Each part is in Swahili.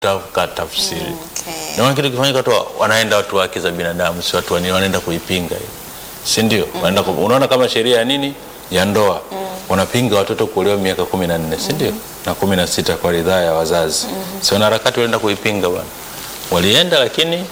kutafuta tafsiri Okay. Naona kitu kifanyika tu wanaenda watu wa haki za binadamu, si watu wa nini, wanaenda kuipinga hiyo, si ndio? Wanaenda ku- unaona kama sheria ya nini ya ndoa wanapinga watoto kuolewa miaka kumi na nne si ndio? na kumi na sita kwa ridhaa ya wazazi si wanaharakati walienda kuipinga bwana, walienda lakini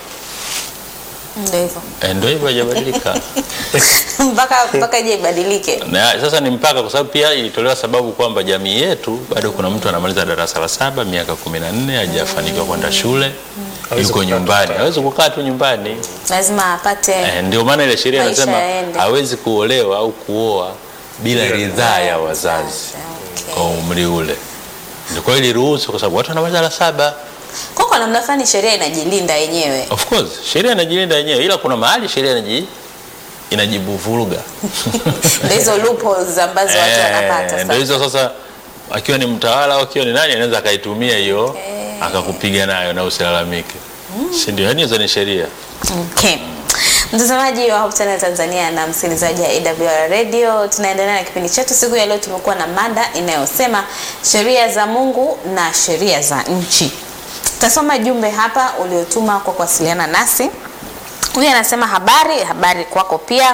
Ndio hivyo. eh, ndio hivyo haijabadilika. mpaka mpaka je ibadilike. na sasa ni mpaka kwa sababu pia ilitolewa sababu kwamba jamii yetu bado kuna mtu anamaliza darasa la saba miaka kumi na nne hajafanikiwa kwenda shule Hawezi yuko kukaa nyumbani tu. hawezi kukaa tu nyumbani Lazima apate eh, ndio maana ile sheria Maisha inasema yaende. hawezi kuolewa au kuoa bila Bila ridhaa ya wazazi Okay. kwa umri ule ndio kwa hiyo iliruhusu kwa sababu watu wanamaliza la saba Kwa kwa namna fulani sheria inajilinda yenyewe. of course sheria inajilinda yenyewe ila kuna mahali sheria inaji inajibuvuruga Ndio hizo loopholes ambazo watu Eh, wanapata ndio sasa. hizo sasa akiwa ni mtawala au akiwa ni nani anaweza akaitumia hiyo Eh. akakupiga nayo na usilalamike si ndio yaani hizo ni sheria Okay. Mtazamaji wa Hope Channel Tanzania na msikilizaji wa AWR Radio, tunaendelea na kipindi chetu. Siku ya leo tumekuwa na mada inayosema sheria za Mungu na sheria za nchi. Tasoma jumbe hapa uliotuma kwa kuwasiliana nasi. Huyu anasema habari, habari kwako pia.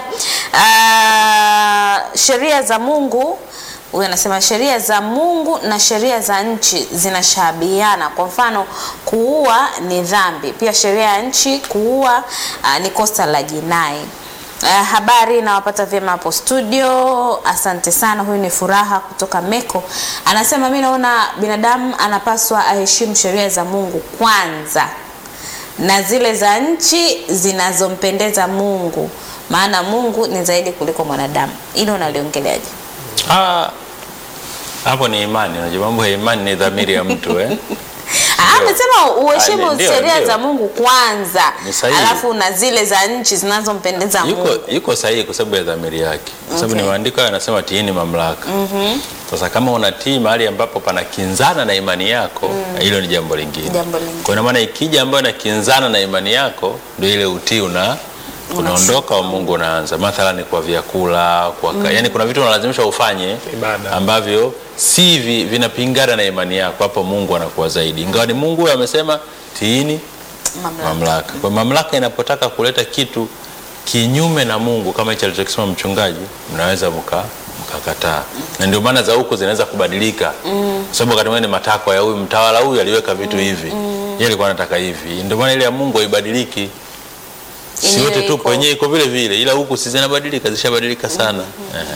Ah, sheria za Mungu huyu anasema sheria za Mungu na sheria za nchi zinashabiana. Kwa mfano, kuua ni dhambi, pia sheria ya nchi kuua ah, ni kosa la jinai. Uh, habari nawapata vyema hapo studio, asante sana. Huyu ni Furaha kutoka Meko, anasema mi naona binadamu anapaswa aheshimu sheria za Mungu kwanza na zile za nchi zinazompendeza Mungu, maana Mungu ni zaidi kuliko mwanadamu. Hilo unaliongeleaje? Ah, hapo ni imani unajua mambo ya imani ni dhamiri ya mtu eh? Ah, amesema uheshimu Ah, ndio, sheria ndio. za Mungu kwanza, Ni sahihi. alafu na zile za nchi zinazompendeza yuko, Mungu. yuko sahihi kwa sababu ya dhamiri yake kwa sababu Okay. ni maandiko hayo yanasema tiini mamlaka sasa kama unatii mahali ambapo panakinzana na imani yako hilo ni jambo lingine Jambo lingine. kwa ina maana ikija ambayo inakinzana na imani yako ndio ile utii una unaondoka wa Mungu unaanza mathalani kwa vyakula kwa ka, yani kuna vitu unalazimishwa ufanye Ibada. ambavyo si vi, vinapingana na imani yako hapo Mungu anakuwa zaidi ingawa ni Mungu huyo amesema tiini Mamlaka. mamlaka. Kwa mamlaka inapotaka kuleta kitu kinyume na Mungu kama hicho alichokisema mchungaji, mnaweza mka mkakataa, na ndio maana za huko zinaweza kubadilika mm. sababu wakati mwingine ni matakwa ya huyu mtawala huyu aliweka vitu hivi yeye alikuwa anataka hivi, ndio maana ile ya Mungu haibadiliki. Si Yenyewe yote tu iko. kwenye iko vile vile, ila huku si zinabadilika, zishabadilika sana Ehe.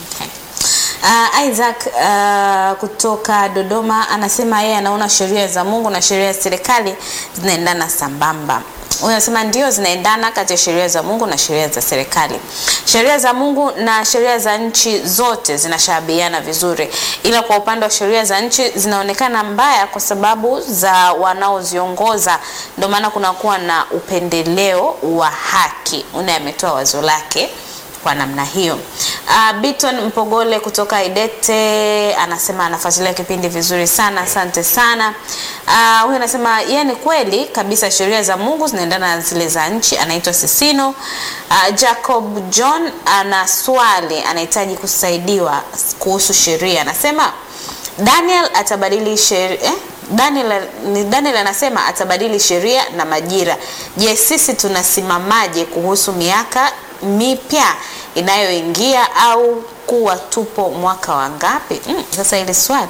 Uh, Isaac uh, kutoka Dodoma anasema yeye anaona sheria za Mungu na sheria za serikali zinaendana sambamba. Huyu anasema ndio zinaendana kati ya sheria za Mungu na sheria za serikali. Sheria za Mungu na sheria za nchi zote zinashabiana vizuri, ila kwa upande wa sheria za nchi zinaonekana mbaya kwa sababu za wanaoziongoza, ndio maana kunakuwa na upendeleo wa haki. Una ametoa wazo lake kwa namna hiyo. Uh, Biton Mpogole kutoka Idete anasema anafuatilia kipindi vizuri sana, asante sana. Uh, huyu anasema yeye ni kweli kabisa sheria za Mungu zinaendana na zile za nchi. Anaitwa Sisino. Uh, Jacob John ana swali, anahitaji kusaidiwa kuhusu sheria. Anasema Daniel atabadili sheria eh? Daniel, ni Daniel anasema atabadili sheria na majira. Je, sisi tunasimamaje kuhusu miaka mipya inayoingia au kuwa tupo mwaka wa ngapi? Mm, sasa hili swali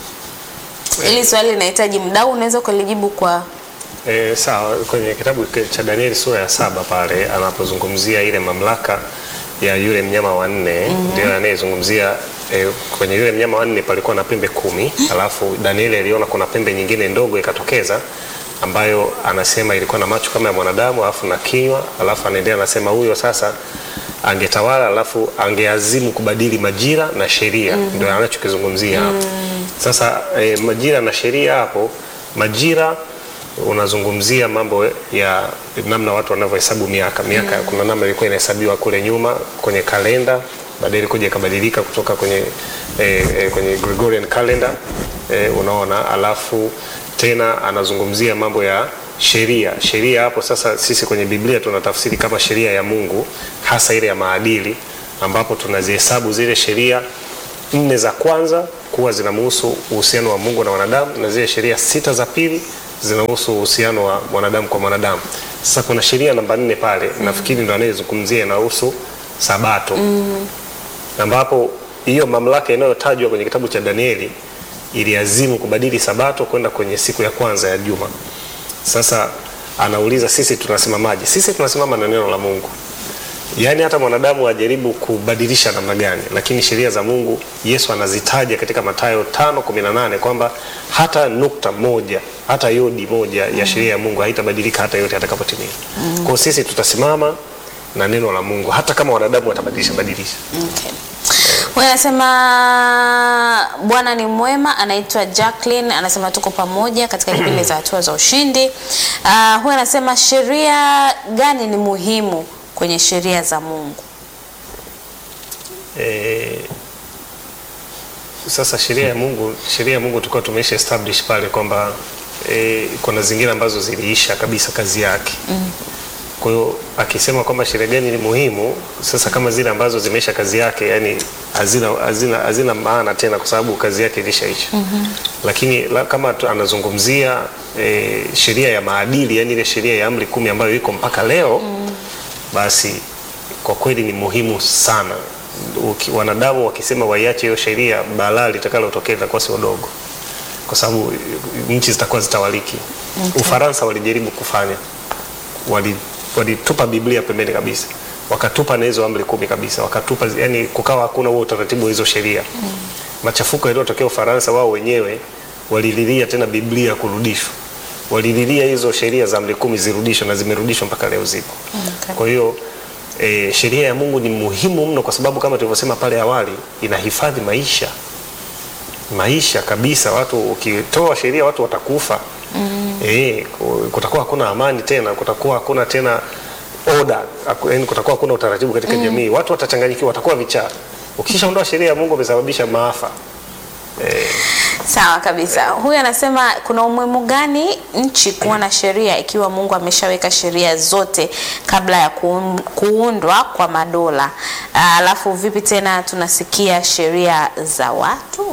hili swali linahitaji mdau, unaweza kulijibu kwa E, sawa. Kwenye kitabu cha Danieli sura ya saba pale anapozungumzia ile mamlaka ya yule mnyama wa nne ndio anayezungumzia e, kwenye yule mnyama wa nne palikuwa na pembe kumi alafu Danieli aliona kuna pembe nyingine ndogo ikatokeza ambayo anasema ilikuwa na macho kama ya mwanadamu alafu na kinywa alafu anaendelea anasema huyo sasa angetawala alafu angeazimu kubadili majira na sheria ndio anachokizungumzia hapo sasa e, majira na sheria hapo majira unazungumzia mambo ya namna watu wanavyohesabu miaka miaka kuna namna ilikuwa inahesabiwa kule nyuma kwenye kalenda baadaye ilikuja ikabadilika kutoka kwenye eh, eh, kwenye Gregorian calendar eh, unaona alafu tena anazungumzia mambo ya sheria sheria hapo sasa sisi kwenye Biblia tunatafsiri kama sheria ya Mungu hasa ile ya maadili ambapo tunazihesabu zile sheria nne za kwanza kuwa zinamhusu uhusiano wa Mungu na wanadamu na zile sheria sita za pili zinahusu uhusiano wa mwanadamu kwa mwanadamu. Sasa kuna sheria namba nne pale nafikiri ndo anayezungumzia inahusu sabato ambapo hiyo mamlaka inayotajwa kwenye kitabu cha Danieli iliazimu kubadili sabato kwenda kwenye siku ya kwanza ya juma. Sasa anauliza sisi tunasimamaje? Sisi tunasimama na neno la Mungu. Yaani hata mwanadamu ajaribu kubadilisha namna gani, lakini sheria za Mungu Yesu anazitaja katika Mathayo 5:18 kwamba hata nukta moja, hata yodi moja ya sheria ya Mungu haitabadilika hata yote atakapotimia. Kwa hiyo sisi tutasimama na neno la Mungu hata kama wanadamu watabadilisha badilisha. Okay. Huyu anasema Bwana ni mwema, anaitwa Jacqueline, anasema tuko pamoja katika kipindi za hatua za ushindi. Uh, huyu anasema sheria gani ni muhimu kwenye sheria za Mungu? Eh, sasa sheria ya Mungu, sheria ya Mungu tulikuwa tumesha establish pale kwamba eh, kuna zingine ambazo ziliisha kabisa kazi yake. Kwa hiyo akisema kwamba sheria gani ni muhimu, sasa kama zile ambazo zimeisha kazi yake, yani hazina, hazina, hazina maana tena kwa sababu kazi yake ilishaisha. Lakini la, kama tu- anazungumzia eh, sheria ya maadili, yani ile sheria ya amri kumi ambayo iko mpaka leo basi kwa kweli ni muhimu sana. Uki, wanadamu wakisema waiache hiyo sheria, balaa litakalotokea litakuwa sio dogo, kwa sababu nchi zitakuwa zitawaliki. Ufaransa walijaribu kufanya, wali- walitupa Biblia pembeni kabisa, wakatupa na hizo amri kumi kabisa, wakatupa yani, kukawa hakuna huo utaratibu wa hizo sheria. Machafuko yaliyotokea Ufaransa, wao wenyewe walililia tena Biblia kurudishwa, walililia hizo sheria za amri kumi zirudishwe, na zimerudishwa mpaka leo zipo. Okay. Kwa hiyo e, sheria ya Mungu ni muhimu mno, kwa sababu kama tulivyosema pale awali, inahifadhi maisha maisha kabisa. Watu ukitoa sheria, watu watakufa. Eh, ku- kutakuwa hakuna amani tena, kutakuwa hakuna tena order, haku- yaani kutakuwa hakuna utaratibu katika jamii. Watu watachanganyikiwa, watakuwa vichaa. Ukishaondoa sheria ya Mungu umesababisha maafa. Sawa kabisa. Huyu anasema kuna umuhimu gani nchi kuwa na sheria ikiwa Mungu ameshaweka sheria zote kabla ya kuun- kuundwa kwa madola? Ah, Alafu vipi tena tunasikia sheria za watu?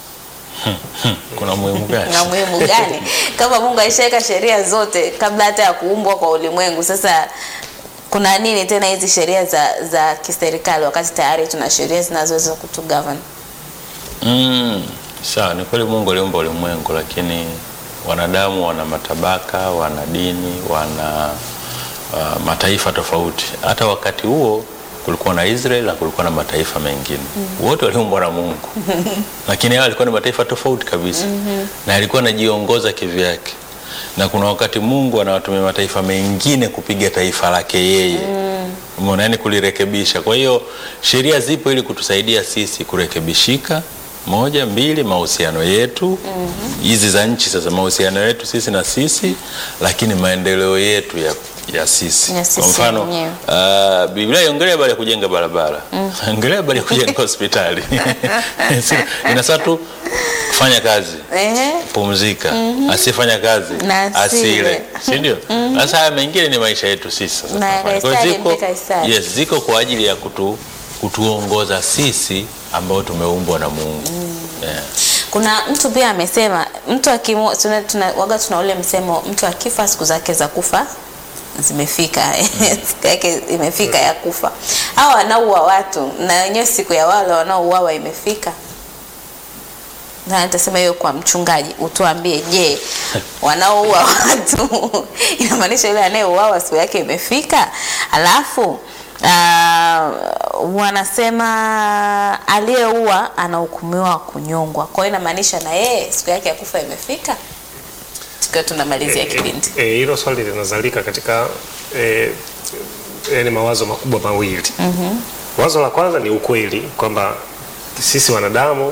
kuna muhimu gani? Na umuhimu gani kama Mungu alishaweka sheria zote kabla hata ya kuumbwa kwa ulimwengu? Sasa kuna nini tena hizi sheria za, za kiserikali wakati tayari tuna sheria zinazoweza kutugovern? Mm, sawa, ni kweli Mungu aliumba ulimwengu, lakini wanadamu wana matabaka, wana dini, wana uh, mataifa tofauti. Hata wakati huo kulikuwa na Israel na kulikuwa na mataifa mengine wote waliumbwa na Mungu lakini hao walikuwa ni mataifa tofauti kabisa na alikuwa anajiongoza kivyake, na kuna wakati Mungu anawatumia mataifa mengine kupiga taifa lake yeye umeona, yani kulirekebisha. Kwa hiyo sheria zipo ili kutusaidia sisi kurekebishika moja mbili, mahusiano yetu hizi za nchi sasa, mahusiano yetu sisi na sisi, lakini maendeleo yetu ya, ya sisi. Ya sisi Kwa mfano wenyewe. uh, Biblia iongelea habari ya kujenga barabara, ongelea habari ya kujenga hospitali inasa tu kufanya kazi Ehe. pumzika, asiyefanya kazi Na asile. asile, si ndio? Sasa haya mengine ni maisha yetu sisi sasa Na tunafanya. Kwa hiyo Kaisari ziko, mpe Kaisari. yes, ziko kwa ajili ya kutu, kutuongoza sisi ambao tumeumbwa na Mungu yeah. Kuna mtu pia amesema mtu akimu, tuna, tuna, waga tuna ule msemo mtu akifa siku zake za kufa zimefika siku yake imefika ya kufa. Hawa wanaoua watu na wenyewe siku ya wale wanaouawa imefika. Na nitasema hiyo kwa mchungaji, utuambie, je, wanaoua watu inamaanisha yule anayeuawa siku yake imefika? Alafu uh, wanasema aliyeua anahukumiwa kunyongwa, kwa hiyo inamaanisha na yeye siku yake ya kufa imefika, tukiwa tunamalizia kipindi. Eh, hilo swali linazalika katika eh, yani mawazo makubwa mawili. Wazo la kwanza ni ukweli kwamba sisi wanadamu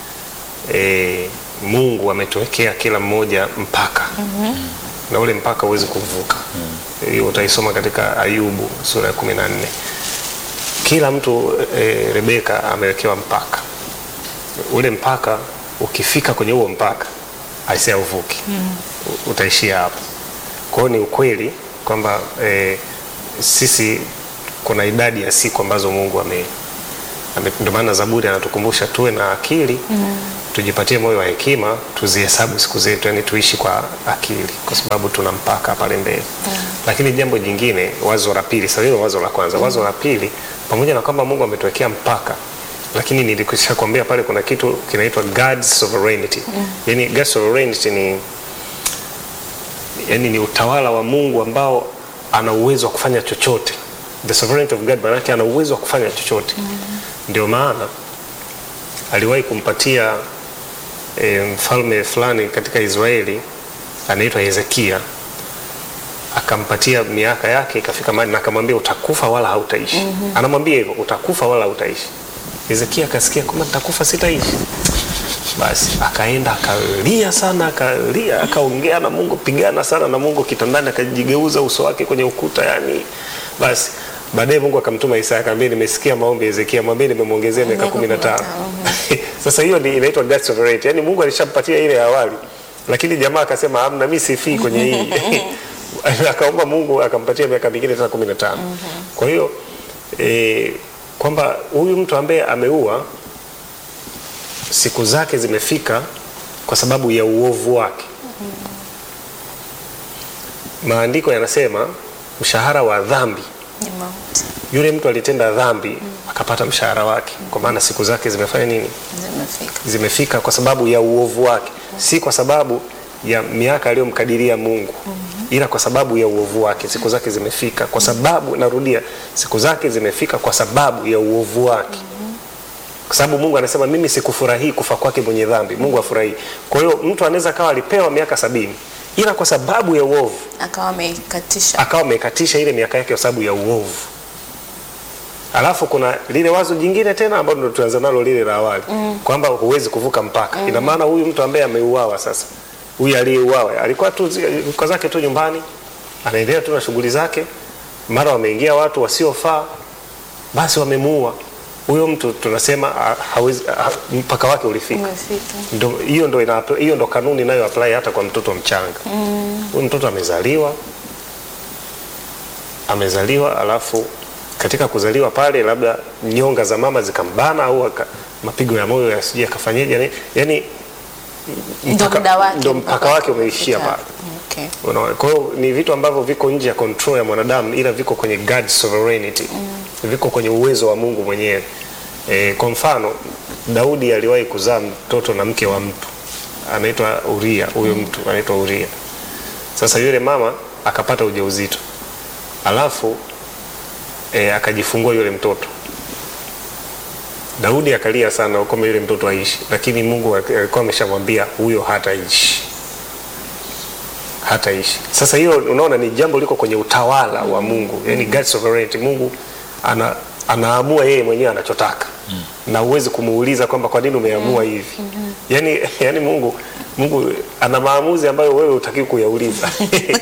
eh, Mungu ametuwekea kila mmoja mpaka na ule mpaka huwezi kuvuka. Hiyo utaisoma katika Ayubu sura ya kumi na nne. Kila mtu eh, Rebeka amewekewa mpaka. Ule mpaka ukifika kwenye huo mpaka aisee uvuki U- utaishia hapo. Kwa hiyo ni ukweli kwamba eh, sisi kuna idadi ya siku ambazo Mungu ame, ame ndio maana Zaburi anatukumbusha tuwe na akili tujipatie moyo wa hekima, tuzihesabu siku zetu, yani tuishi kwa akili, kwa sababu tuna mpaka pale mbele. Lakini jambo jingine, wazo la pili, sasa hilo wazo la kwanza. Wazo la pili, pamoja na kwamba Mungu ametuwekea mpaka, lakini nilikwisha kuambia pale kuna kitu kinaitwa God's sovereignty. Yani God's sovereignty ni yani ni utawala wa Mungu ambao ana uwezo wa kufanya chochote. The sovereignty of God, maana yake ana uwezo wa kufanya chochote. Ndio maana aliwahi kumpatia e, mfalme fulani katika Israeli anaitwa Hezekia, akampatia miaka yake ikafika mahali na akamwambia utakufa wala hautaishi. Anamwambia hivyo utakufa wala hautaishi. Hezekia akasikia kama nitakufa sitaishi. Basi akaenda akalia sana, akalia, akaongea na Mungu, pigana sana na Mungu kitandani, akajigeuza uso wake kwenye ukuta yani. Basi baadaye Mungu akamtuma Isaya akamwambia, nimesikia maombi ya Hezekia, mwambie nimemwongezea miaka Miaka 15. 15. Sasa hiyo ni inaitwa God's sovereignty. Yaani Mungu alishampatia ile ya awali. Lakini jamaa akasema hamna, mimi sifii kwenye hii. Akaomba Mungu akampatia miaka mingine tena 15. Kwa hiyo eh, kwamba huyu mtu ambaye ameua siku zake zimefika kwa sababu ya uovu wake. Maandiko yanasema mshahara wa dhambi Ni mauti. yule mtu alitenda dhambi akapata mshahara wake, kwa maana siku zake zimefanya nini? Zimefika. Zimefika kwa sababu ya uovu wake, si kwa sababu ya miaka aliyomkadiria Mungu, ila kwa sababu ya uovu wake. Siku zake zimefika kwa sababu, narudia, siku zake zimefika kwa sababu ya uovu wake, kwa sababu Mungu anasema mimi sikufurahii kufa kwake mwenye dhambi. Mungu afurahii. Kwa hiyo mtu anaweza kawa alipewa miaka sabini, ila kwa sababu ya uovu Akawa ameikatisha. akawa amekatisha ile miaka yake kwa sababu ya uovu. Alafu kuna lile wazo jingine tena ambalo ndo tuanza nalo lile la awali kwamba huwezi kuvuka mpaka. Ina maana huyu mtu ambaye ameuawa sasa, huyu aliyeuawa alikuwa tu zi- kwa zake tu nyumbani, anaendelea tu na shughuli zake, mara wameingia watu wasiofaa, basi wamemuua huyo mtu. Tunasema ha- hawezi, ha, mpaka wake ulifika. Umefika. Ndo, hiyo ndo ina, hiyo ndo kanuni inayo apply hata kwa mtoto mchanga. Huyu mtoto amezaliwa amezaliwa, alafu katika kuzaliwa pale labda nyonga za mama zikambana au aka, mapigo ya moyo yasije akafanyaje, yani, yani Ndo muda wake. ndo mpaka wake umeishia umefika. pale. Okay. Unaona, Kwa hiyo ni vitu ambavyo viko nje ya control ya mwanadamu, ila viko kwenye God's sovereignty, viko kwenye uwezo wa Mungu mwenyewe. E, kwa mfano Daudi aliwahi kuzaa mtoto na mke wa mtu anaitwa Uria. Huyo mtu anaitwa Uria. Sasa yule mama akapata ujauzito, alafu e, akajifungua yule mtoto. Daudi akalia sana kwamba yule mtoto aishi, lakini Mungu alikuwa ameshamwambia huyo hataishi hataishi. Sasa hiyo unaona ni jambo liko kwenye utawala wa Mungu, yani God's sovereignty. Mungu ana, anaamua yeye mwenyewe anachotaka na huwezi kumuuliza kwamba kwa nini umeamua hivi. Yani, yani Mungu Mungu ana maamuzi ambayo wewe hutakiwi kuyauliza.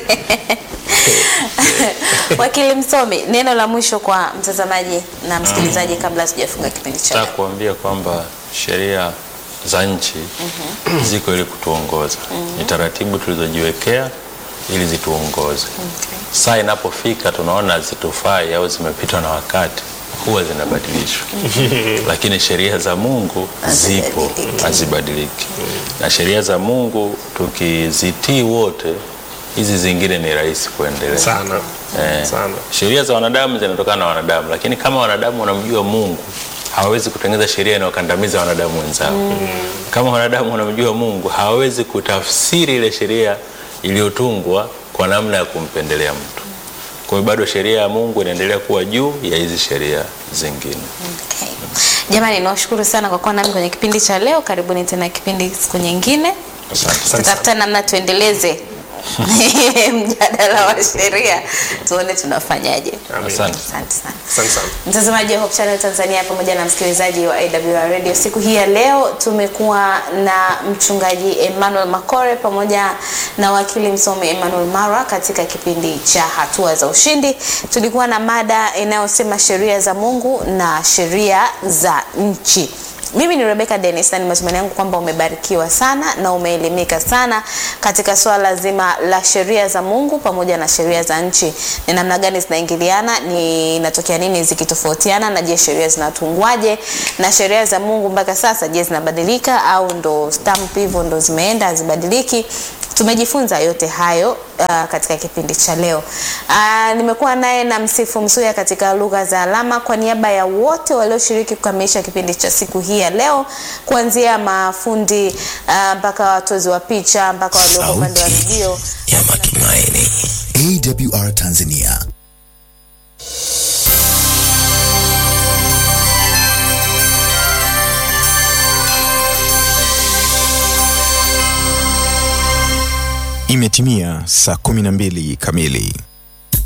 Wakili msomi, neno la mwisho kwa mtazamaji na msikilizaji kabla hatujafunga kipindi cha Nataka leo. kuambia kwamba sheria za nchi ziko ili kutuongoza. Ni taratibu tulizojiwekea ili zituongoze. Okay. Saa inapofika tunaona hazitufai au zimepitwa na wakati, huwa zinabadilishwa, lakini sheria za Mungu zipo, Hazibadiliki. hazibadiliki. Na sheria za Mungu tukizitii wote, hizi zingine ni rahisi kuendelea sana Eh, sana. sheria za wanadamu zinatokana na wanadamu, lakini kama wanadamu wanamjua Mungu hawawezi kutengeneza sheria inayokandamiza wanadamu wenzao. Kama wanadamu wanamjua Mungu hawawezi kutafsiri ile sheria iliyotungwa kwa namna ya kumpendelea mtu. Kwa hiyo bado sheria ya Mungu inaendelea kuwa juu ya hizi sheria zingine. Okay. Jamani, nawashukuru sana kwa kuwa nami kwenye kipindi cha leo. Karibuni tena kipindi siku nyingine, Asante. Asante sana. tutafuta namna tuendeleze mjadala wa sheria, tuone tunafanyaje. Amen. Asante. Asante sana. Asante sana. Mtazamaji wa Hope Channel Tanzania pamoja na msikilizaji wa AWR Radio, siku hii ya leo tumekuwa na mchungaji Emmanuel Makore pamoja na wakili msomi Emmanuel Mara katika kipindi cha hatua za ushindi. Tulikuwa na mada inayosema sheria za Mungu na sheria za nchi. Mimi ni Rebecca Dennis na ni matumaini yangu kwamba umebarikiwa sana na umeelimika sana katika swala zima la sheria za Mungu pamoja na sheria za nchi. Ni namna gani zinaingiliana, ni inatokea nini zikitofautiana, na je, sheria zinatungwaje? Na sheria za Mungu mpaka sasa, je, zinabadilika au ndo stamp hivyo ndo zimeenda hazibadiliki? Tumejifunza yote hayo uh, katika kipindi cha leo. Uh, nimekuwa naye na Msifu Msuya katika lugha za alama kwa niaba ya wote walioshiriki kukamilisha kipindi cha siku hii ya leo, kuanzia mafundi uh, mpaka watozi wa picha mpaka walioko upande wa redio. ya matumaini AWR Tanzania Imetimia saa 12 kamili.